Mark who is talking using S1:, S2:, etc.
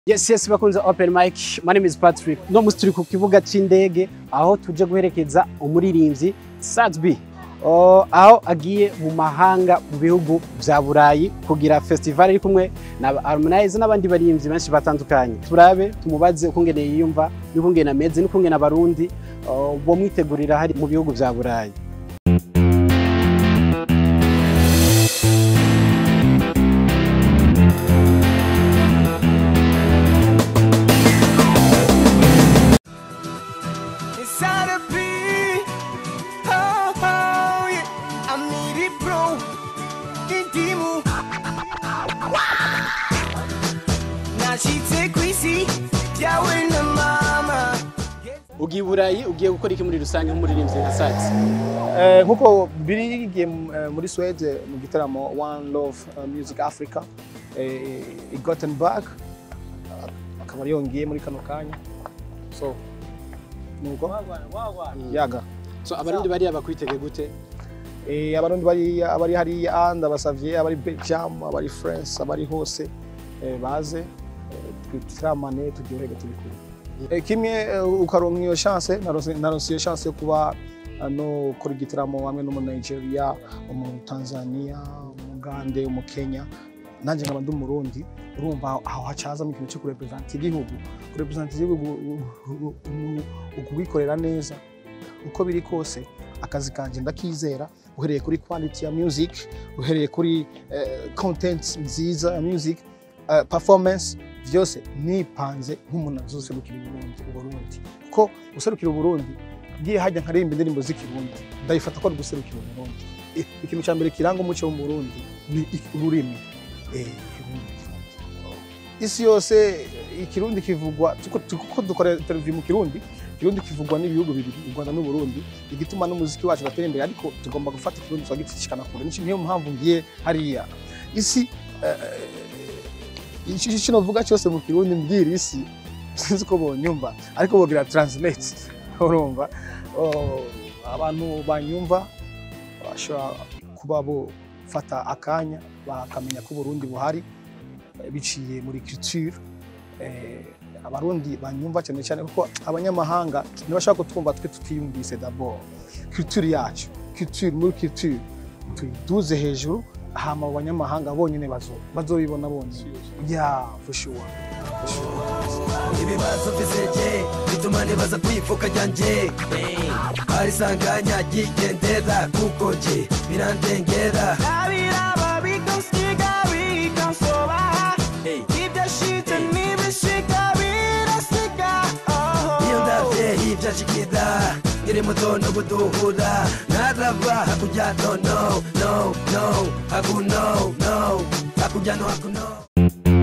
S1: Yes, yes, bakunze Open Mic. My name is Patrick. No musi turi ku kibuga c'indege aho tuje guherekeza umuririmbyi Satsby. Oh, aho agiye mu mahanga mu bihugu vya Burayi kugira festival iri kumwe na Harmonize n'abandi barimvyi benshi batandukanye. Turabe tumubaze ukungene yiyumva n'ukungene ameze n'ukungene abarundi oh, bo mwitegurira hari mu bihugu vya Burayi.
S2: Inside a beat, oh, oh, yeah. I need it, bro. Indimu. Nashitse kwisi byawe na mama.
S1: Ugiye i Burayi ugiye gukora iki muri rusange nk'umuririmbyi nka Satsby?
S3: Eh, nkuko birigiye muri Swede mu gitaramo One Love eh, Music Africa eh, i Gothenburg eh, akaba yongeye muri kano kanya so nuko yaga
S1: So abarundi bariya bakwitege gute?
S3: eh, abarundi bari abari hariya ndabasavye abari Belgium abari France abari hose eh, baze eh, twitaramane turyoherwe turi kumwe Eh, kimwe eh, ukaronka iyo chance naronse naronse iyo chance yo kuba eh, no kuri gitaramo hamwe no mu Nigeria mu Tanzania mu Uganda mu Kenya nanje nkaba ndi umurundi urumva aho hacaza mu kintu cyo kurepresenta igihugu kurepresenta igihugu umuntu ukubikorera neza uko biri kose akazi kanje ndakizera uhereye kuri quality ya music uhereye kuri eh, content nziza ya music eh, performance vyose nipanze nk'umuntu azoserukira Uburundi Uburundi ko guserukira Uburundi ngiye hajya nkaririmba indirimbo z'ikirundi ndabifata ko ari guserukira Uburundi I- ikintu cya mbere kiranga umuco wo mu Burundi ni i- ururimi eh, ikirundi isi yose eh, ikirundi kivugwa tuko tuko dukora interview mu kirundi ikirundi kivugwa n'ibihugu bibiri u Rwanda n'u Burundi igituma n'umuziki wacu gatera imbere ariko tugomba gufata ikirundi twagitishikana kure nico niyo mpamvu ngiye hariya isi eh, ico kino vuga cyose mu kirundi mbwira isi sinzi ko bonyumva ariko bogira translate urumva Oh, abantu banyumva bashobora kuba bofata akanya bakamenya ko Burundi buhari eh, biciye muri culture eh, abarundi banyumva cyane cyane kuko abanyamahanga ntibashaka kutwumva twe tutiyumvise d'abord culture yacu culture muri culture tuyiduze hejuru hama abo banyamahanga bonyine bazo bazobibona bonyine yeah for sure
S2: ibibazo biseje bituma nibaza kwifuka ryanjye arisanganya ryigendera kuko nje birandengera abiraba bikansiga bikansoba ibyashitse n'ibishika birasiga iyo ndavye ivyashikira nkiri muto no guduhura narava hakurya no no no no haku no no hakurya no haku no